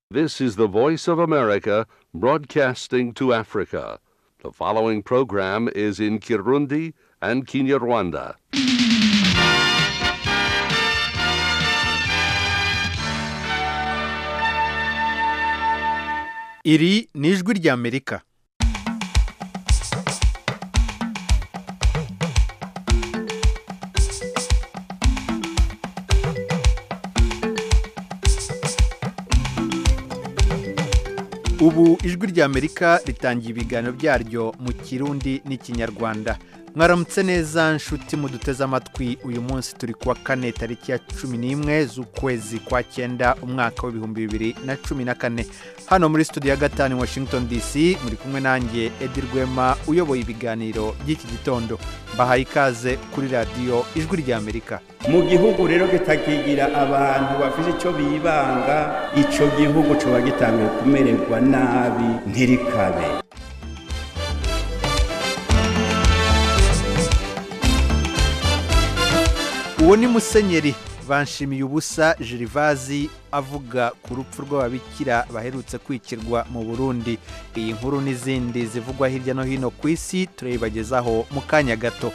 This is the voice of America broadcasting to Africa. The following program is in Kirundi and Kinyarwanda. iri ni ijwi ry'amerika ubu ijwi ry'amerika ritangiye ibiganiro byaryo mu kirundi n'ikinyarwanda mwaramutse neza nshuti muduteze amatwi uyu munsi turi kuwa kane tariki ya cumi n'imwe z'ukwezi kwa cyenda umwaka w'ibihumbi bibiri na cumi na kane hano muri studio ya gatanu i washington dc muri kumwe nanjye edi rwema uyoboye ibiganiro by'iki gitondo mbahaye ikaze kuri radiyo ijwi ry'amerika mu gihugu rero kitakigira abantu bafite icyo bibanga icyo gihugu kiba gitangiye kumererwa nabi ntirikabe uwo ni musenyeri banshimiye ubusa jirivazi avuga ku rupfu rw'ababikira baherutse kwikirwa mu burundi iyi nkuru n'izindi zivugwa hirya no hino ku isi turayibagezaho mu kanya gato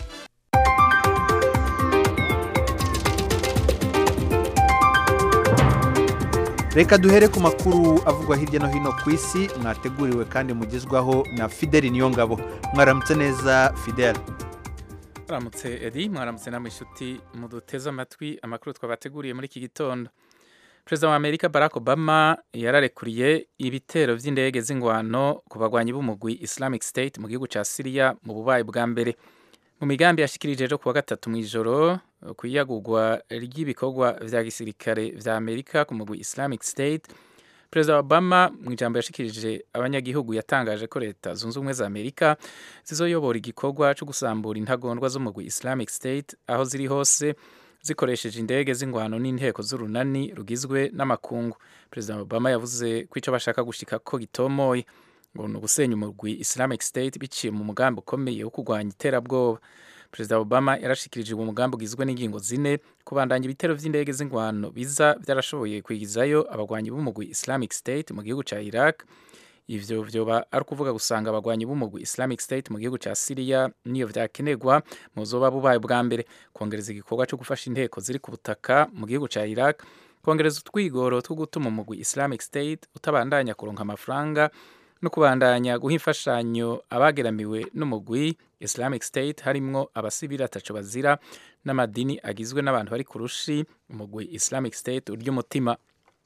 reka duhere ku makuru avugwa hirya no hino ku isi mwateguriwe kandi mugezwaho na fideli niyongabo mwaramutse neza fideli mwaramutse edi mwaramutse namwe inshuti muduteze amatwi amakuru twabateguriye muri iki gitondo perezida wa amerika barack obama yararekuriye ibitero by'indege z'ingwano ku bagwanyi b'umugwi islamic state mu gihugu cya siriya mu bubayi bwa mbere mu migambi yashikirije ejo kuwa gatatu mu ijoro ku iyagurwa ry'ibikorwa vya gisirikare vya amerika ku mugwi islamic state perezida obama mu ijambo yashikirije abanyagihugu yatangaje ko leta zunze ubumwe za amerika zizoyobora igikorwa cyo gusambura intagondwa z'umugwi islamic state aho ziri hose zikoresheje indege z'ingwano n'inteko z'urunani rugizwe n'amakungu perezida obama yavuze ko icyo bashaka gushika ko gitomoye ngo ni ugusenya umugwi islamic state biciye mu mugambi ukomeye wo kurwanya iterabwoba perezida obama yarashikirije uwo mugambi ugizwe n'ingingo zine kubandanya ibitero by'indege z'ingwano biza byarashoboye kwigizayo abagwanyi b'umugwi islamic state mu gihugu cya iraq ivyo vyoba ari ukuvuga gusanga abagwanyi b'umugwi islamic state mu gihugu cya siriya niyo vyakenerwa mu zoba bubaye bwa mbere kongereza igikorwa cyo gufasha inteko ziri ku butaka mu gihugu cya iraq kongereza utwigoro two gutuma umugwi islamic state utabandanya kuronka amafaranga no kubandanya guha imfashanyo abageramiwe n'umugwi islamic state harimwo abasivili ataco bazira n'amadini agizwe n'abantu bari ku rushi umugwi islamic state urya umutima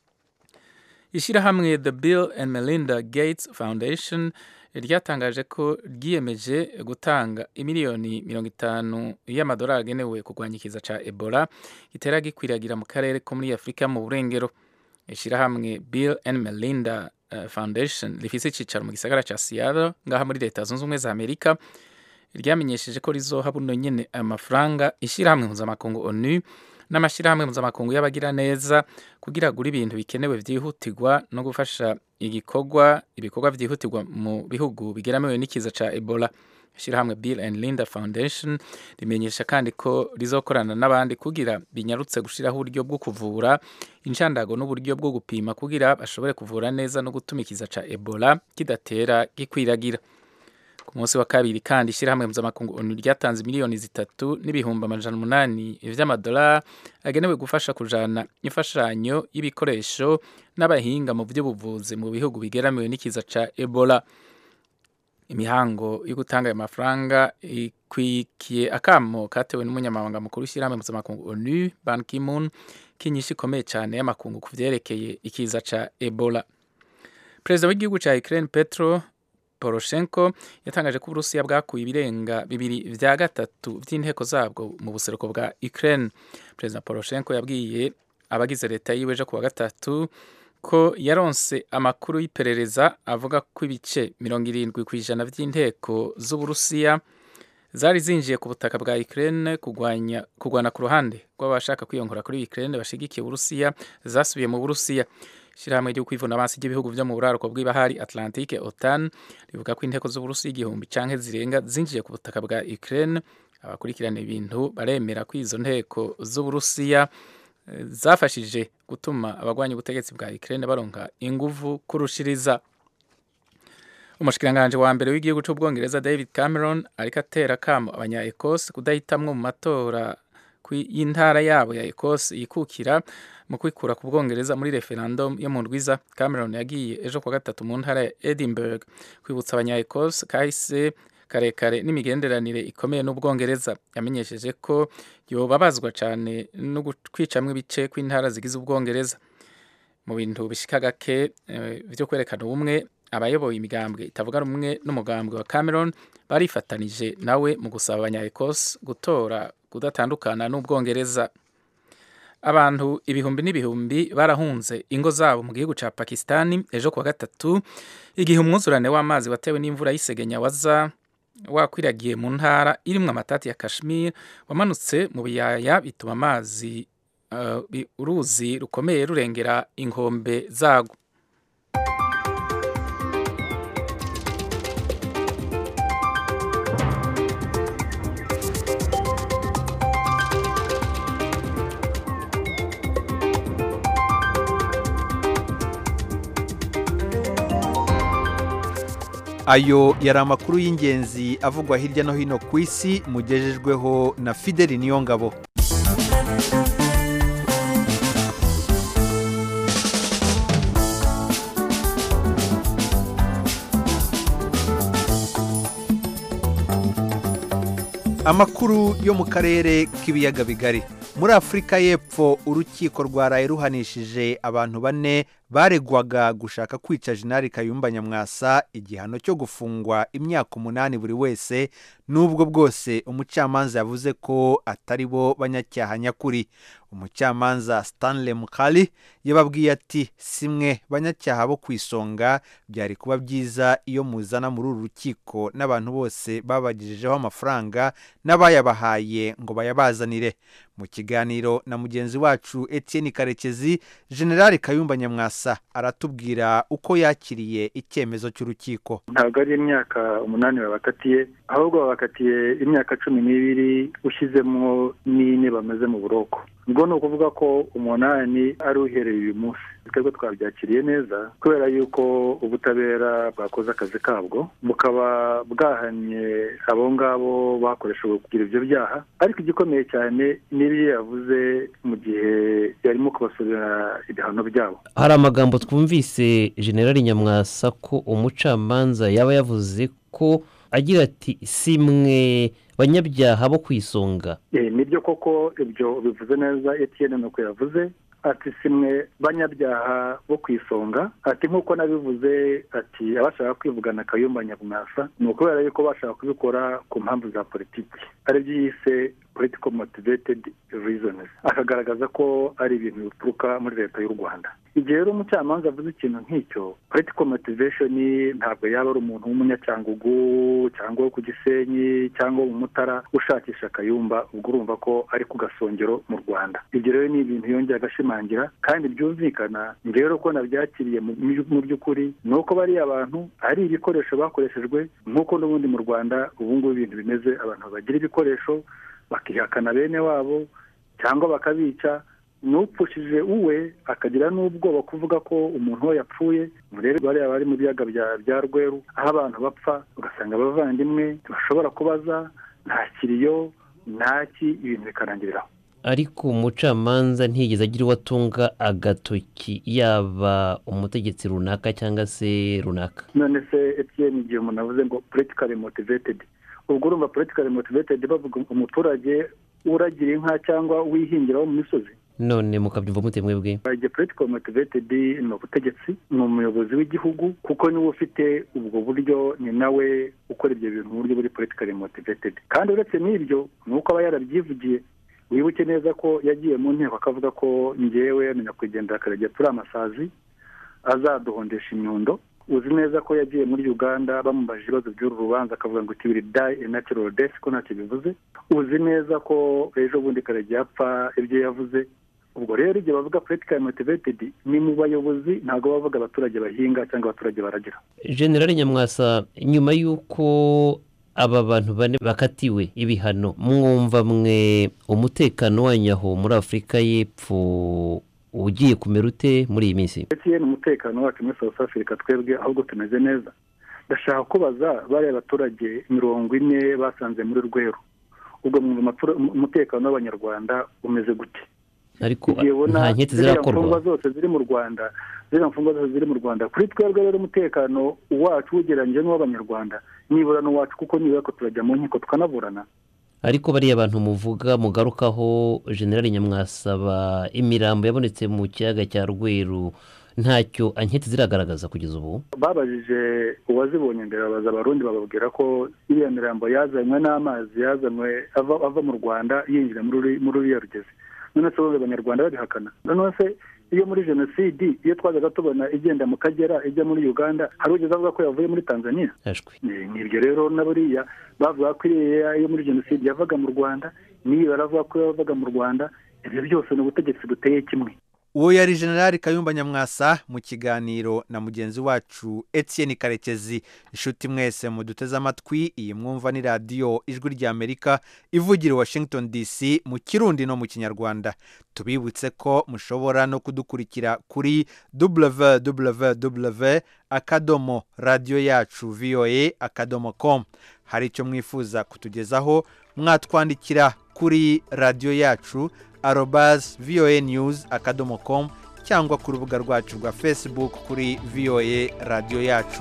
ishyirahamwe the bill and melinda gates foundation ryatangaje ko ryiyemeje gutanga imiliyoni mirongo itanu y'amadolari agenewe kurwanya ikiza ca ebola gitera gikwiragira mu karere ko muri afurika mu burengero ishyirahamwe bill and melinda foundation rifise icicaro mu gisagara ca Seattle ngaha muri leta zunze ubumwe za Amerika ryamenyesheje ko rizoha buno nyene amafaranga ishyirahamwe mpuzamakungu ONU n'amashyirahamwe mpuzamakungu y'abagira neza kugira agura ibintu bikenewe vyihutirwa no gufasha igikorwa ibikorwa vyihutirwa mu bihugu bigeramiwe n'ikiza ca Ebola ishyirahamwe Bill and Linda Foundation rimenyesha kandi ko rizokorana n'abandi kugira binyarutse gushiraho uburyo bwo kuvura inshandago n'uburyo bwo gupima kugira bashobore kuvura neza no gutuma ikiza ca Ebola kidatera gikwiragira ku munsi wa kabiri kandi ishyirahamwe mpuzamakungu ONU ryatanze miliyoni zitatu n'ibihumbi amajana umunani vy'amadolari agenewe gufasha kujana imfashanyo y'ibikoresho n'abahinga mu by'ubuvuzi mu bihugu bigeramiwe n'ikiza ca Ebola imihango yo gutanga ayo mafaranga ikwikiye akamo katewe n'umunyamabanga mukuru w'ishyirahamwe mpuzamakungu onu ban kimun k'inyinshi ikomeye cyane y'amakungu ku vyerekeye ikiza ca ebola perezida w'igihugu ca ukraine petro poroshenko yatangaje ko uburusiya bwakuye ibirenga bibiri vya gatatu vy'inteko zabwo mu buseruko bwa ukraine perezida poroshenko yabwiye abagize leta yiwe ejo kuwa gatatu ko yaronse amakuru y'iperereza avuga ko ibice mirongo irindwi ku ijana by'inteko z'uburusiya zari zinjiye ku butaka bwa Ukraine kugwanya kugwana ku ruhande rw'abashaka kwiyongora kuri Ukraine bashigikiye Uburusiya zasubiye mu Burusiya Shirahamwe ryo kwivuna abansi ry'ibihugu vyo mu buraruko bw'ibahari Atlantique OTAN rivuga ko inteko z'Uburusiya igihumbi canke zirenga zinjiye ku butaka bwa Ukraine abakurikirana ibintu baremera ko izo nteko z'Uburusiya eh, zafashije gutuma abagwanya ubutegetsi bwa Ukraine baronka inguvu kurushiriza umushikiranganje wa mbere w'igihugu c'ubwongereza David Cameron ariko atera kamo abanya Ecosse kudahitamwo mu matora kwi- y'intara yabo ya Ecosse yikukira mu kwikura ku bwongereza muri referendum yo mu ndwiza Cameron yagiye ejo kwa gatatu mu ntara ya Edinburgh kwibutsa abanya Ecosse kahise karekare n'imigenderanire ikomeye n'ubwongereza yamenyesheje ko yobabazwa cyane no kwicamwo ibice kw'intara zigize ubwongereza mu bintu bishika gake eh, vyo kwerekana ubumwe abayoboye imigambwe itavuga rumwe n'umugambwe wa Cameron barifatanije nawe mu gusaba abanya Ecosse gutora kudatandukana n'ubwongereza abantu ibihumbi n'ibihumbi barahunze ingo zabo mu gihugu ca Pakistani ejo kuwa gatatu igihe umwuzurane w'amazi watewe n'imvura y'isegenya waza wakwiragiye mu ntara irimwo amatati ya Kashmir wamanutse mu biyaya bituma amazi uh, bi- uruzi rukomeye rurengera inkombe zago ayo yari amakuru y'ingenzi avugwa hirya no hino ku isi mugejejweho na fideli niyongabo amakuru yo mu karere k'ibiyaga bigari muri afurika y'epfo urukiko rwaraye ruhanishije abantu bane baregwaga gushaka kwica jenali kayumba nyamwasa igihano cyo gufungwa imyaka umunani buri wese n'ubwo bwose umucamanza yavuze ko atari bo banyacyaha nyakuri umucamanza stanley mukali yababwiye ati simwe banyacyaha bo ku isonga byari kuba byiza iyo muzana muri uru rukiko n'abantu bose babagejejeho amafaranga n'abayabahaye ngo bayabazanire mu kiganiro na mugenzi wacu etienne karekezi generali kayumba nyamwasa aratubwira uko yakiriye icyemezo cy'urukiko ntabwo ari imyaka umunani babakatiye ahubwo babakatiye imyaka cumi n'ibiri ushyizemo n'ine bamaze mu buroko ubwo ni ukuvuga ko umunani ari uhereye uyu munsi twebwe twabyakiriye neza kubera yuko ubutabera bwakoze akazi kabwo bukaba bwahanye abo ngabo bakoreshejwe kugira ibyo byaha ariko igikomeye cyane n'ibyo yavuze mu gihe yarimo kubasubira ibihano byabo hari amagambo twumvise generali nyamwasa ko umucamanza yaba yavuze ko agira ati si mwe banyabyaha bo ku isonga Eh, nibyo koko ibyo bivuze neza etienne nuko yavuze ati simwe banyabyaha bo ku isonga ati nk'uko nabivuze ati abashaka kwivugana kayumba nyamwasa ni ukubera yuko bashaka kubikora ku mpamvu za politiki aribyo yise political motivated reasons akagaragaza ko ari ibintu bituruka muri leta y'u rwanda igihe rero umucamanza avuze ikintu nk'icyo political motivation ntabwo yaba ari umuntu w'umunyacyangugu cyangwa wo ku gisenyi cyangwa wo mu mutara ushakisha kayumba ubwo urumva ko ari ku gasongero mu rwanda ibyo rero ni ibintu yongeye agashimangira kandi byumvikana njye rero ko nabyakiriye mu mu by'ukuri ni uko bariya abantu ari ibikoresho bakoreshejwe nk'uko n'ubundi mu rwanda ubu ngubu ibintu bimeze abantu bagira ibikoresho bakihakana bene wabo cyangwa bakabica n'upfushije uwe akagira n'ubwoba kuvuga ko umuntu we yapfuye murebe bariya bari mu biyaga bya bya rweru aho abantu bapfa ugasanga abavandimwe ntibashobora kubaza nta kiriyo ntaki ibintu bikarangiriraho ariko umucamanza ntiyigeze agira uwo atunga agatoki yaba umutegetsi runaka cyangwa se runaka none se etiyeni igihe umuntu avuze ngo politikari motivetedi ubwo urumva politikari motivetedi bavuga umuturage uragira inka cyangwa wihingira wo mu misozi none mukabyumva mute mwebwe igihe politikari motivetedi ni ubutegetsi ni umuyobozi w'igihugu kuko niwe ufite ubwo buryo ni nawe ukora ibyo bintu mu buryo buri politikari motivetedi kandi uretse n'ibyo ni uko aba yarabyivugiye wibuke neza ko yagiye mu nteko akavuga ko ngewe na nyakwigendera akaregera turi amasazi azaduhondesha inyundo uzi neza ko yagiye muri uganda bamubaje ibibazo by'uru rubanza akavuga ngo tibiri dayi a natural death ko ntacyo bivuze uzi neza ko ejo bundi karegeya apfa ibyo yavuze ubwo rero igihe bavuga politikari motivetedi ni mu bayobozi ntabwo bavuga abaturage bahinga cyangwa abaturage baragira generali nyamwasa nyuma y'uko aba bantu bane bakatiwe ibihano mwumva mwe umutekano wanyu aho muri afurika y'epfo ugiye kumera ute muri iyi minsi etiyeni umutekano wacu muri south africa twebwe ahubwo tumeze neza ndashaka kubaza bariya baturage mirongo ine basanze muri rweru ubwo mwumva umutekano w'abanyarwanda umeze gute ariko igihe ubona nta nketi ziriya zirakorwa mfungwa zose ziri mu rwanda ziriya mfungwa zose ziri mu rwanda kuri twebwe rero umutekano wacu ugereranyije n'uw'abanyarwanda nibura n'uwacu kuko nibura ko turajya mu nkiko tukanaburana ariko bariya bantu muvuga mugarukaho generali nyamwasaba imirambo yabonetse mu kiyaga cya rweru ntacyo anketi ziragaragaza kugeza ubu babajije uwazibonye mbere babaza abarundi bababwira ko iriya mirambo yazanywe n'amazi yazanywe ava ava mu rwanda yinjira muri uri- muri uriya rugezi none se bumva abanyarwanda babihakana none se iyo muri jenoside iyo twazaga tubona igenda mu kagera ijya muri uganda hari ugeze avuga ko yavuye muri tanzania ashwi ni ni ibyo rero na buriya bavuga ko iriya yo muri jenoside yavaga mu rwanda n'iyo baravuga ko yavaga mu rwanda ibyo byose ni ubutegetsi buteye kimwe uwo yari generali kayumba nyamwasa mu kiganiro na mugenzi wacu etienne karekezi inshuti mwese muduteze amatwi iyi mwumva ni radiyo ijwi ry'amerika ivugira i washington dc mu kirundi no mu kinyarwanda tubibutse ko mushobora no kudukurikira kuri www akadomo radiyo yacu voa akadomo com hari icyo mwifuza kutugezaho mwatwandikira kuri radiyo yacu arobas voa news akadomo com cyangwa ku rubuga rwacu rwa facebook kuri voa radiyo yacu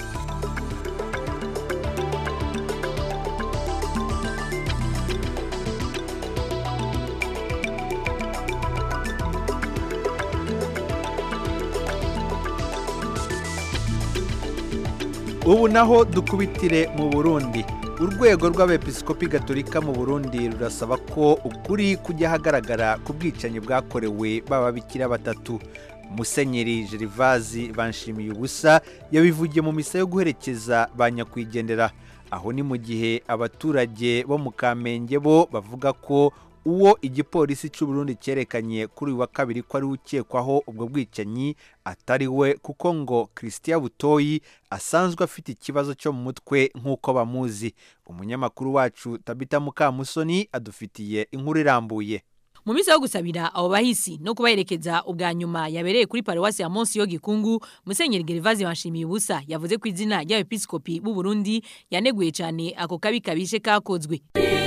ubu naho dukubitire mu burundi urwego rw'abepiskopi gatolika mu burundi rurasaba ko ukuri kujya ahagaragara ku bwicanyi bwakorewe b'ababikira batatu musenyeri gerivazi banshimiye ubusa yabivugiye mu misa yo guherekeza ba nyakwigendera aho ni mu gihe abaturage bo mu kamenge bo bavuga ko uwo igipolisi cy'u Burundi cyerekanye kuri uyu wa kabiri ko ari we ukekwaho ubwo bwicanyi atari we kuko ngo christian butoyi asanzwe afite ikibazo cyo mu mutwe nk'uko bamuzi umunyamakuru wacu tabita mukamusoni adufitiye inkuru irambuye mu minsi yo gusabira abo bahisi no kubaherekeza ubwa nyuma yabereye kuri paruwasi ya Monsi yo Gikungu Musenyeri Gervazi banshimiye ubusa yavuze ko izina ry'abepiskopi b'u Burundi yaneguye cyane ako kabi kabishe kakozwe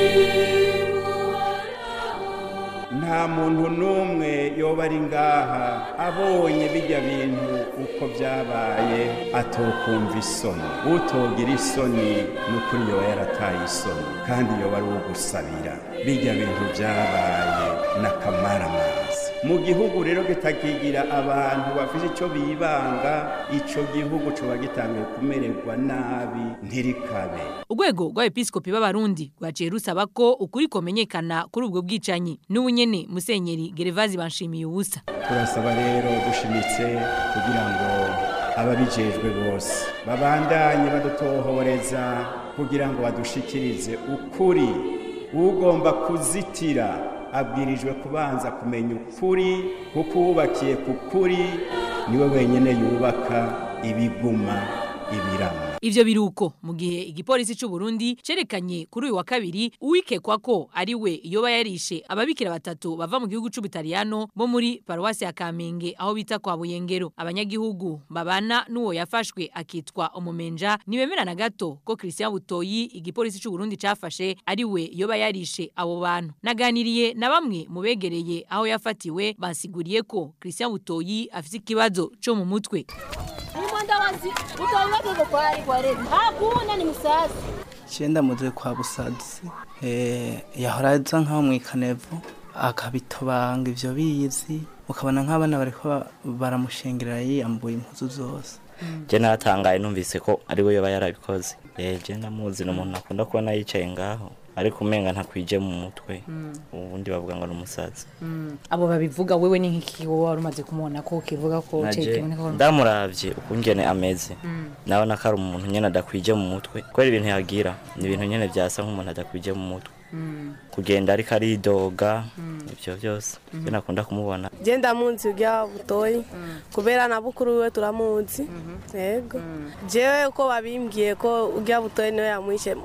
nta muntu n'umwe yoba ari ngaha abonye bijya bintu uko byabaye atokumva isoni utogira isoni ni ukuri yoba yarataye isoni kandi yoba ari uwo gusabira bijya bintu byabaye n'akamaramazi mu gihugu rero kitakigira abantu bafite icyo bibanga icyo gihugu kiba gitangiye kumererwa nabi ntirikabe urwego rw'abepiskopi b'abarundi rwaciye rusaba ko ukuri komenyekana kuri ubwo bwicanyi n'ubu nyene Musenyeri Gervazi banshimiye ubusa turasaba rero dushimitse kugira ngo ababijejwe bose babandanye badutohoreza kugira ngo badushikirize ukuri ugomba kuzitira abwirijwe kubanza kumenya ukuri kuko uwubakiye ku kuri niwe wenyine yubaka ibiguma ibirama Ivyo biruko mu gihe igipolisi cy'u Burundi cerekanye kuri uyu wa kabiri uwikekwa ko ari we yoba yarishe ababikira batatu bava mu gihugu c'Ubutaliyano bo muri paruwasi ya Kamenge aho bita kwa Buyengero abanyagihugu babana n'uwo yafashwe akitwa umumenja nibemera na gato ko Christian Butoyi igipolisi cy'u Burundi cafashe ari we yoba yarishe abo bantu naganiriye na bamwe mu begereye aho yafatiwe basiguriye ko Christian Butoyi afite ikibazo cyo mu mutwe Ni mwandawazi utaweke kwa ari kwa rebi. Hakuna ni musasi. cyenda muze kwa busadusi eh yahora aza nkaho mu ikanevu akabitobanga ivyo bizi ukabona nk'abana bariko ba- baramushengerera yiyambuye impuzu zose je natangaye numvise ko ari we yoba yarabikoze eh je ndamuzi ni umuntu akunda kubona yicaye ngaho ariko umenga ntakwije mu mutwe ubundi bavuga ngo ni umusazi abo babivuga wewe ni nk'iki wowe wari umaze kumubona ko kivuga ko naje cekiboneka ko ndamuravye ukungene ameze nabona ko ari umuntu nyene adakwije mu mutwe kubera ibintu yagira ni ibintu nyene vyasa nk'umuntu adakwije mu mutwe kugenda ariko aridoga ivyo vyose je nakunda kumubona Je ndamunzi ujya butoyi. Kubera na bukuru we turamunzi. Yego. Jewe uko babimbwiye ko ujya butoyi niwe yamwishe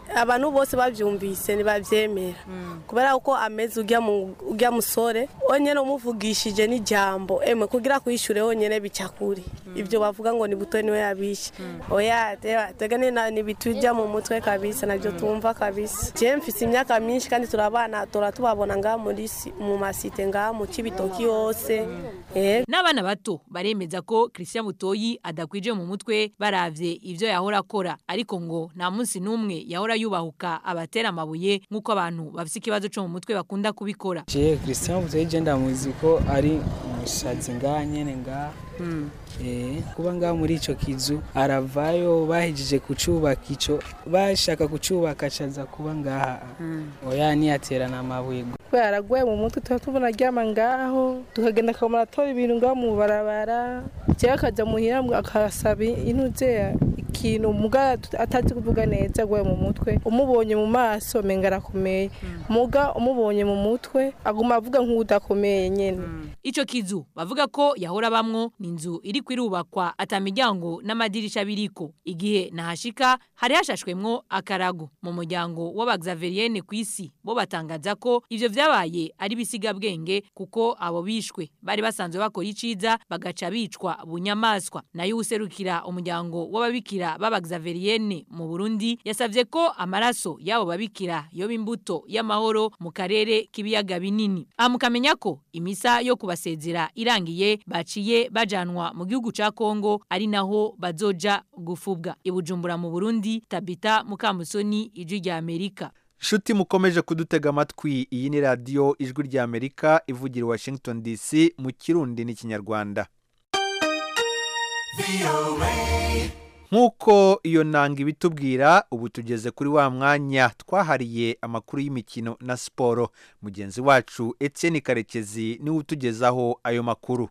abantu bose babyumvise ntibabyemera kubera ko ameze ujya mu- ujya musore wonyine umuvugishije n'ijambo emwe kugira kwishyure wonyine bica kuri ibyo bavuga ngo ni buto niwe yabishe oya te- tega ni na- ni bitujya mu mutwe kabisa nabyo tumva kabisa je mfise imyaka myinshi kandi turabana tora tubabona ngaha muri si- mu masite ngaha mu kibitoki yose eh n'abana bato baremeza ko christian butoyi adakwije mu mutwe baravye ivyo yahora akora ariko ngo nta munsi n'umwe yahora yubahuka abatera amabuye nk'uko abantu bafise ikibazo co mu mutwe bakunda kubikora je christian butoyi je ndamuzi ko ari umusazi ngaha nyene ngaha Eh, kuba ngaha muri ico kizu aravayo bahejeje kucubaka ico bashaka kucubaka caza kuba ngaha oya niyaterana amabuye kubera araguye mu mutwe tuba tubona aryama ngaho tukagenda akamara atora ibintu ngaho mu barabara cyangwa akajya muhira akasaba intuze ikintu muga atazi kuvuga neza aguye mu mutwe umubonye mu maso menga arakomeye muga umubonye mu mutwe aguma avuga nk'udakomeye nyine ico kizu bavuga ko yahora bamwo ni inzu iri kwirubakwa ata miryango n'amadirisha biriko igihe nahashika hari hashashwemwo akarago mu muryango w'abagzaveriyene ku isi bo batangaza ko ivyo vyabaye ari bisigabwenge kuko abo bishwe bari basanzwe bakora iciza bagaca bicwa bunyamaswa nayo userukira umuryango w'ababikira b'abagzaveriyene mu Burundi yasavye ko amaraso y'abo babikira yoba imbuto y'amahoro mu karere k'ibiyaga binini amukamenya ko imisa yo kubasezera irangiye baciye bajanwa mu gihugu ca Kongo ari naho bazoja gufubwa ibujumbura mu Burundi Tabita Mukamusoni ijwi rya Amerika nshuti mukomeje kudutega amatwi iyi ni radiyo ijwi rya amerika ivugira i washington dc mu kirundi n'ikinyarwanda nk'uko iyo nanga ibitubwira ubu tugeze kuri wa mwanya twahariye amakuru y'imikino na siporo mugenzi wacu etienne karekezi niwe utugezaho ayo makuru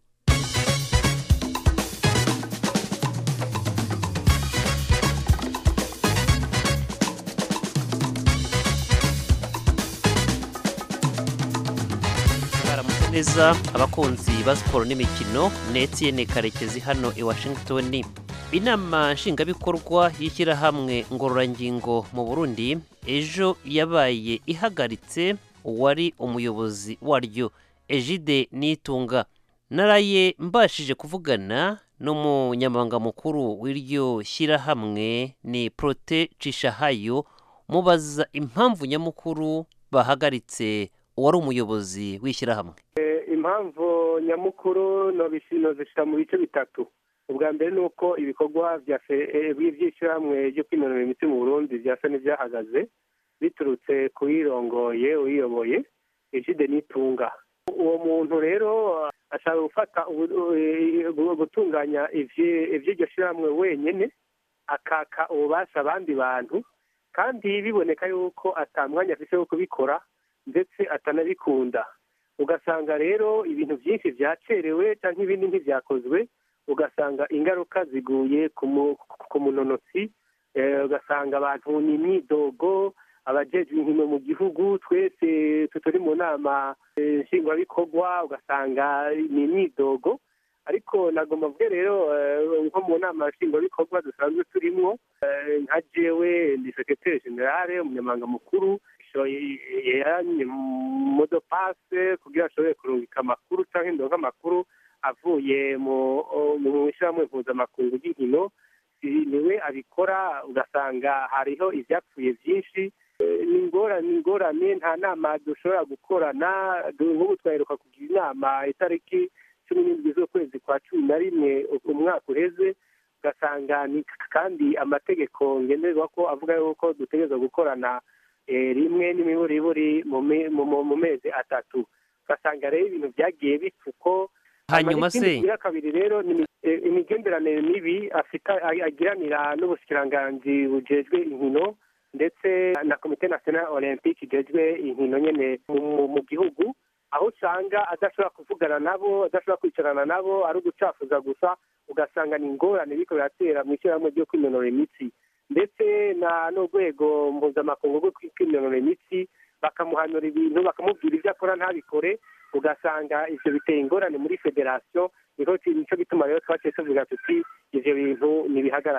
baramutse neza abakunzi ba siporo n'imikino ni Etienne karekezi hano i washington inama nshingabikorwa y'ishyirahamwe ngororangingo mu burundi ejo yabaye ihagaritse uwari umuyobozi waryo ejide nitunga naraye mbashije kuvugana n'umunyamabanga mukuru w'iryo shyirahamwe ni prote cishahayo mubaza impamvu nyamukuru bahagaritse uwari umuyobozi w'ishyirahamwe impamvu nyamukuru zishyira mu bice bitatu ubwa mbere ni uko ibikorwa by'ishyirahamwe ryo kwinonora imitsi mu burundi byasa n'ibyahagaze biturutse ku yirongoye uyiyoboye ejide n'itunga uwo muntu rero ashaka gufata gutunganya iby'iryo shyirahamwe wenyine akaka ububasha abandi bantu kandi biboneka yuko atamwanya afite wo kubikora ndetse atanabikunda ugasanga rero ibintu byinshi byacerewe cyangwa ibindi ntibyakozwe ugasanga ingaruka ziguye ku munonotsi ugasanga abantu ni imyidogo abajejwe inkino mu gihugu twese turi mu nama nshingwabikorwa ugasanga ni imyidogo ariko nagomba mvuge rero nko mu nama nshingwabikorwa dusanzwe turimo nka jewe ni sekreteri generale umunyamabanga mukuru yaranye modopase kugira ashobore kurungika amakuru cyangwa indongo amakuru avuye mu ishyirahamwe mpuzamakungu ry'inkino niwe abikora ugasanga hariho ibyapfuye byinshi ni ingorane nta nama dushobora gukorana nk'ubu twaheruka kugira inama itariki cumi n'indwi z'ukwezi kwa cumi na rimwe umwaka uheze ugasanga ni kandi amategeko ngenderwa ko avuga yuko dutegereza gukorana rimwe n'imiburiburi mu mezi atatu ugasanga rero ibintu byagiye bipfa uko hanyuma se iya kabiri rero ni imigenderanire mibi afite agiranira n'ubushyikiranganji bujejwe inkino ndetse na komite nasiyonali olympique igejwe inkino nyine mu gihugu aho usanga adashobora kuvugana nabo adashobora kwicarana nabo ari ugucafuza gusa ugasanga ni ingorane biriko biratera mu ishyirahamwe ryo kwinonora imitsi ndetse na n'urwego mpuzamakungu rwo kwinonora imitsi bakamuhanura ibintu bakamubwira ibyo akora ntabikore ugasanga ivyo biteye ingorane muri federasiyo nico gituma rero twaciye tuvuga tuti ivyo bintu nibihagarara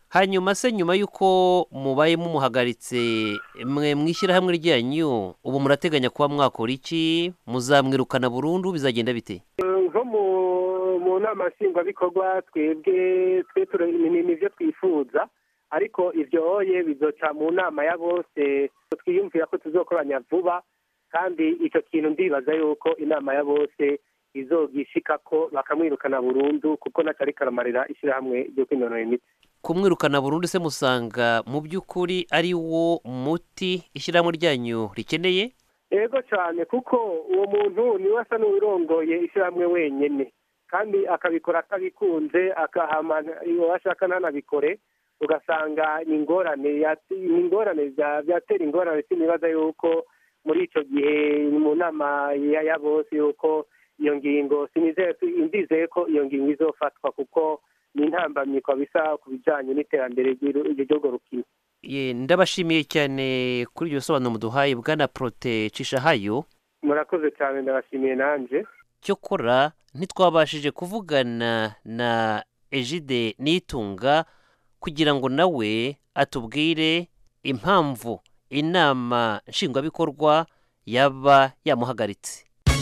hanyuma se nyuma y'uko mubaye mumuhagaritse mwe mu ishyirahamwe ryanyu ubu murateganya kuba mwakora iki muzamwirukana burundu bizagenda bite nko mu mu nama nshingwabikorwa twebwe twe ture- ni ni- nivyo twifuza ariko ivyo oye bizoca mu nama ya bose twiyumvira ko tuzokoranya vuba kandi icyo kintu ndibaza yuko inama ya bose izogishikako bakamwirukana burundu kuko naco ariko aramarira ishyirahamwe ryo kwinonora imitsi kumwirukana burundu se musanga mu by'ukuri ari wo muti ishyirahamwe ryanyu rikeneye ego cyane kuko uwo muntu niwe asa n'uwirongoye ishyirahamwe wenyine kandi akabikora atabikunze akahama iyo ashaka ntanabikore ugasanga ni ingorane yat- ni ingorane bya- byatera ingorane sinibaza yuko muri icyo gihe mu nama ya ya bose yuko iyo ngingo sinizeye ndizeye ko iyo ngingo izofatwa kuko ni intambamyi bisa ku bijyanye n'iterambere ry'uru- ry'urwo rukino Ye, ndabashimiye cyane kuri iryo sobanuro muduhaye bwana porote cishahayo murakoze cyane ndabashimiye nanjye cyokora ntitwabashije kuvugana na ejide nitunga kugira ngo nawe atubwire impamvu inama nshingwabikorwa yaba yamuhagaritse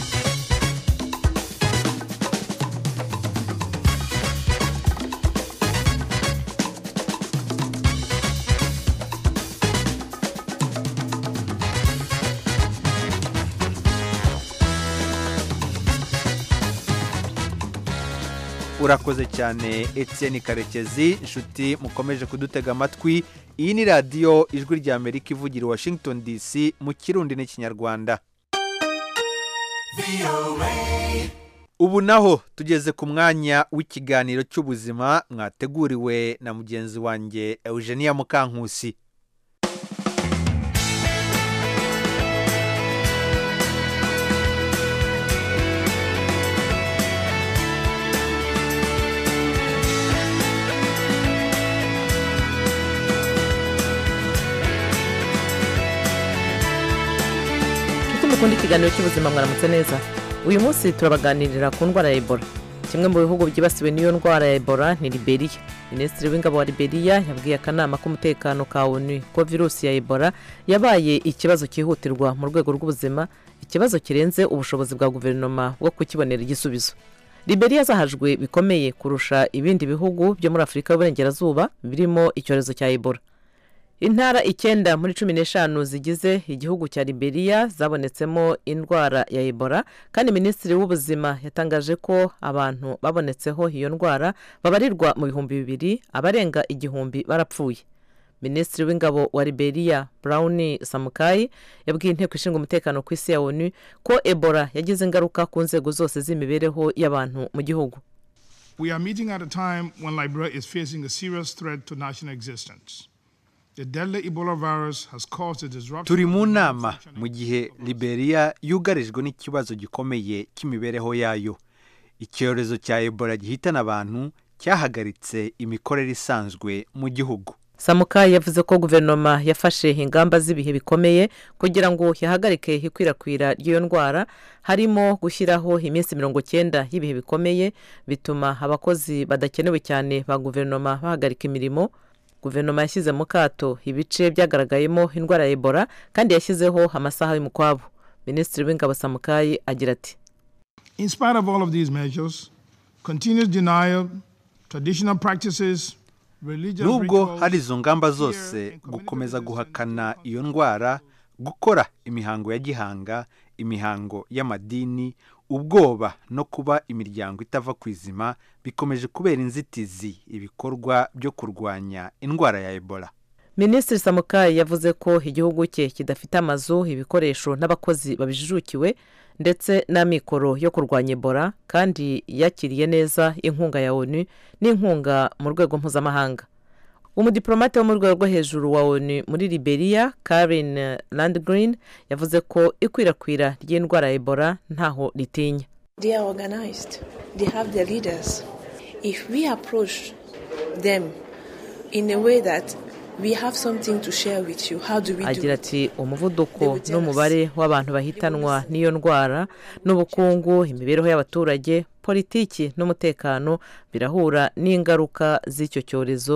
urakoze cyane Etienne karekezi inshuti mukomeje kudutega amatwi iyi ni radiyo ijwi rya amerika ivugira i washington dc mu kirundi n'ikinyarwanda ubu naho tugeze ku mwanya w'ikiganiro cy'ubuzima mwateguriwe na mugenzi wanjye eugenia mukankusi nshuti mukunda ikiganiro cy'ubuzima mwaramutse neza uyu munsi turabaganirira ku ndwara ya ebola kimwe mu bihugu byibasiwe n'iyo ndwara ya ebola ni liberiya minisitiri w'ingabo wa liberiya yabwiye akanama k'umutekano ka onu ko virusi ya ebola yabaye ikibazo cyihutirwa mu rwego rw'ubuzima ikibazo kirenze ubushobozi bwa guverinoma bwo kukibonera igisubizo liberiya zahajwe bikomeye kurusha ibindi bihugu byo muri afurika y'uburengerazuba birimo icyorezo cya ebola intara icyenda muri cumi n'eshanu zigize igihugu cya liberiya zabonetsemo indwara ya ebola kandi minisitiri w'ubuzima yatangaje ko abantu babonetseho iyo ndwara babarirwa mu bihumbi bibiri abarenga igihumbi barapfuye minisitiri w'ingabo wa liberiya brown samukayi yabwiye inteko ishinga umutekano ku isi ya onu ko ebola yagize ingaruka ku nzego zose z'imibereho y'abantu mu gihugu We are meeting at a time when Liberia is facing a serious threat to national existence. The deadly Ebola virus has caused a disruption. turi mu nama mu gihe liberiya yugarijwe n'ikibazo gikomeye cy'imibereho yayo icyorezo cya ebola gihitana abantu cyahagaritse imikorere isanzwe mu gihugu samukayi yavuze ko guverinoma yafashe ingamba z'ibihe bikomeye kugira ngo yahagarike ikwirakwira ry'iyo ndwara harimo gushyiraho iminsi mirongo cyenda y'ibihe bikomeye bituma abakozi badakenewe cyane ba guverinoma bahagarika imirimo guverinoma yashyize mu kato ibice byagaragayemo indwara ya ebola kandi yashyizeho amasaha y'umukwabo minisitiri w'ingabo samukayi agira ati In spite of all of these measures, continuous denial, traditional practices, religious nubwo rituals, hari izo ngamba zose gukomeza guhakana iyo ndwara gukora imihango ya gihanga imihango y'amadini ubwoba no kuba imiryango itava ku izima bikomeje kubera inzitizi ibikorwa byo kurwanya indwara ya ebola minisitiri samukayi yavuze ko igihugu cye kidafite amazu ibikoresho n'abakozi babijijukiwe ndetse n'amikoro yo kurwanya ebola kandi yakiriye neza inkunga ya onu n'inkunga mu rwego mpuzamahanga umudiplomate wo mu rwego rwo hejuru wa onu muri liberiya karen landgreen yavuze ko ikwirakwira ry'indwara ya ebola ntaho ritinya They are organized. They have their leaders. If we approach them in a way that we have something to share with you, how do we do agira it? ati umuvuduko n'umubare w'abantu bahitanwa n'iyo ndwara n'ubukungu imibereho y'abaturage politiki n'umutekano birahura n'ingaruka z'icyo cyorezo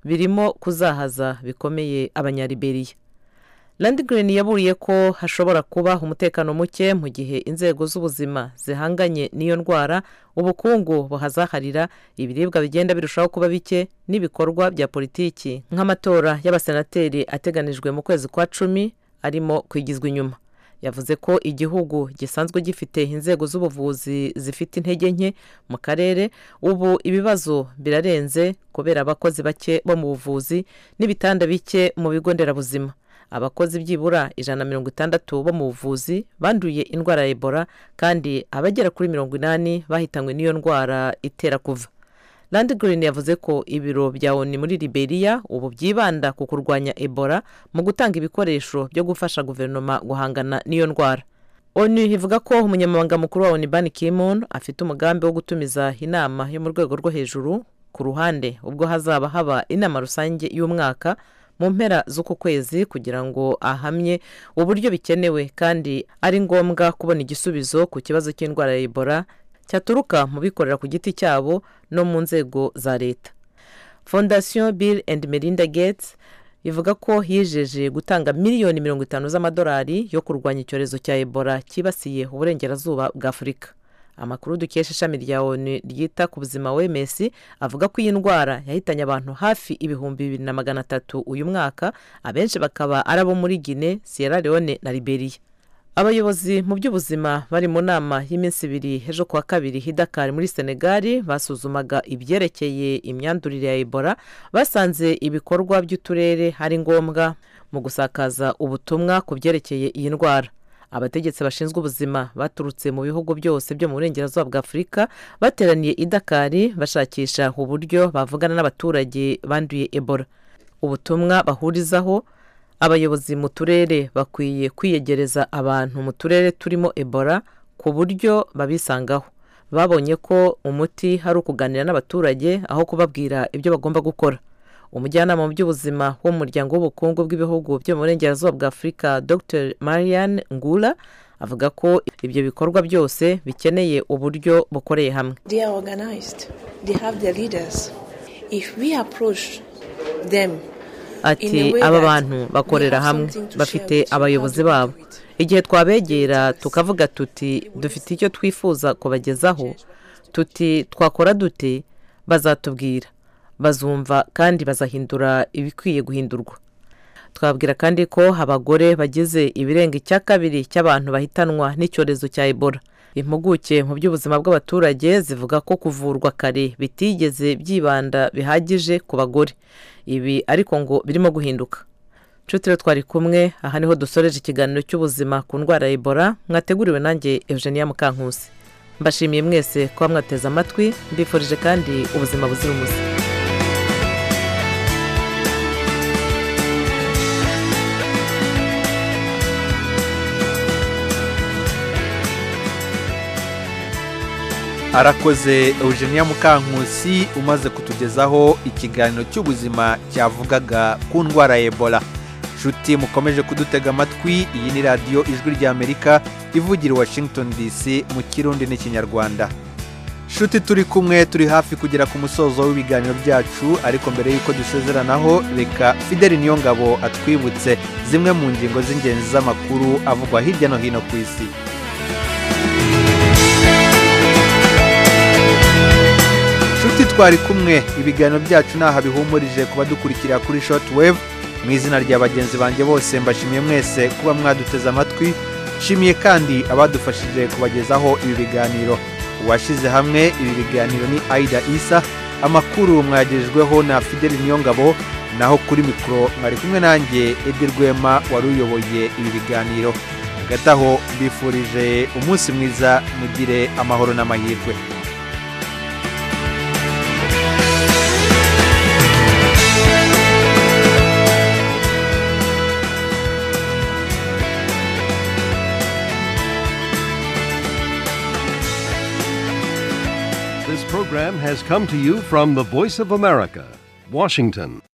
birimo kuzahaza bikomeye abanyariberiya Landgren yaburiye ko hashobora kuba umutekano muke mu gihe inzego z'ubuzima zihanganye n'iyo ndwara ubukungu buhazaharira ibiribwa bigenda birushaho kuba bike n'ibikorwa bya politiki nk'amatora y'abasenateri ateganijwe mu kwezi kwa cumi arimo kwigizwa inyuma yavuze ko igihugu gisanzwe gifite inzego z'ubuvuzi zifite intege nke mu karere ubu ibibazo birarenze kubera abakozi bake bo mu buvuzi n'ibitanda bike mu bigo nderabuzima abakozi byibura ijana na mirongo itandatu bo mu buvuzi banduye indwara ya ebola kandi abagera kuri mirongo inani bahitanywe n'iyo ndwara itera kuva Landgren yavuze ko ibiro bya oni muri liberia ubu byibanda ku kurwanya ebola mu gutanga ibikoresho byo gufasha guverinoma guhangana n'iyo ndwara onu ivuga ko umunyamabanga mukuru wa oni ban kimon afite umugambi wo gutumiza inama yo mu rwego rwo hejuru ku ruhande ubwo hazaba haba inama rusange y'umwaka mu mpera z'uku kwezi kugira ngo ahamye uburyo bikenewe kandi ari ngombwa kubona igisubizo ku kibazo cy'indwara ya ebola cyaturuka mu bikorera ku giti cyabo no mu nzego za leta fondasiyo bill and melinda gates ivuga ko yijeje gutanga miliyoni mirongo itanu z'amadolari yo kurwanya icyorezo cya ebola cyibasiye uburengerazuba bwa afurika amakuru dukesha ishami rya onu ryita ku buzima wms avuga ko iyi ndwara yahitanye abantu hafi ibihumbi bibiri na magana atatu uyu mwaka abenshi bakaba ari abo muri gine sierra leone na liberia abayobozi mu by'ubuzima bari mu nama y'iminsi ibiri ejo kuwa kabiri hidakari muri senegali basuzumaga ibyerekeye imyandurire ya ebola basanze ibikorwa by'uturere ari ngombwa mu gusakaza ubutumwa ku byerekeye iyi ndwara abategetsi bashinzwe ubuzima baturutse mu bihugu byose byo mu burengerazuba bwa afurika bateraniye i dakari bashakisha uburyo bavugana n'abaturage banduye ebola ubutumwa bahurizaho abayobozi mu turere bakwiye kwiyegereza abantu mu turere turimo ebola ku buryo babisangaho babonye ko umuti hari ukuganira n'abaturage aho kubabwira ibyo bagomba gukora umujyanama mu by'ubuzima wo mu muryango w'ubukungu bw'ibihugu byo mu burengerazuba bwa afurika dr marianne ngula avuga ko ibyo bikorwa byose bikeneye uburyo bukoreye hamwe They are organized. They have their leaders. If we approach them ati aba bantu bakorera hamwe bafite abayobozi babo igihe twabegera tukavuga tuti dufite icyo twifuza kubagezaho tuti twakora dute bazatubwira bazumva kandi bazahindura ibikwiye guhindurwa twabwira kandi ko abagore bagize ibirenga icya kabiri cy'abantu bahitanwa n'icyorezo cya ebola impuguke mu by'ubuzima bw'abaturage zivuga ko kuvurwa kare bitigeze byibanda bihagije ku bagore ibi ariko ngo birimo guhinduka nshuti rero twari kumwe aha niho dusoreje ikiganiro cy'ubuzima ku ndwara ya ebola mwateguriwe nanjye eugenia mukankusi mbashimiye mwese kuba mwateze amatwi mbifurije kandi ubuzima buzira umuze arakoze eugenia mukankusi umaze kutugezaho ikiganiro cy'ubuzima cyavugaga ku ndwara ya ebola nshuti mukomeje kudutega amatwi iyi ni radiyo ijwi ry'amerika ivugira i washington dc mu kirundi n'ikinyarwanda nshuti turi kumwe turi hafi kugera ku musozo w'ibiganiro byacu ariko mbere y'uko dusezeranaho reka fideli niyongabo atwibutse zimwe mu ngingo z'ingenzi z'amakuru avugwa hirya no hino ku isi nshuti twari kumwe ibiganiro byacu ntaho bihumurije ku badukurikira kuri shoti wevu mu izina rya bagenzi banjye bose mbashimiye mwese kuba mwaduteze amatwi nshimiye kandi abadufashije kubagezaho ibi biganiro uwashyize hamwe ibi biganiro ni aida isa amakuru mwagejejweho na fideli niyongabo naho kuri mikoro mwari kumwe nanjye edi rwema wari uyoboye ibi biganiro hagati aho mbifurije umunsi mwiza mugire amahoro n'amahirwe This program has come to you from the Voice of America, Washington.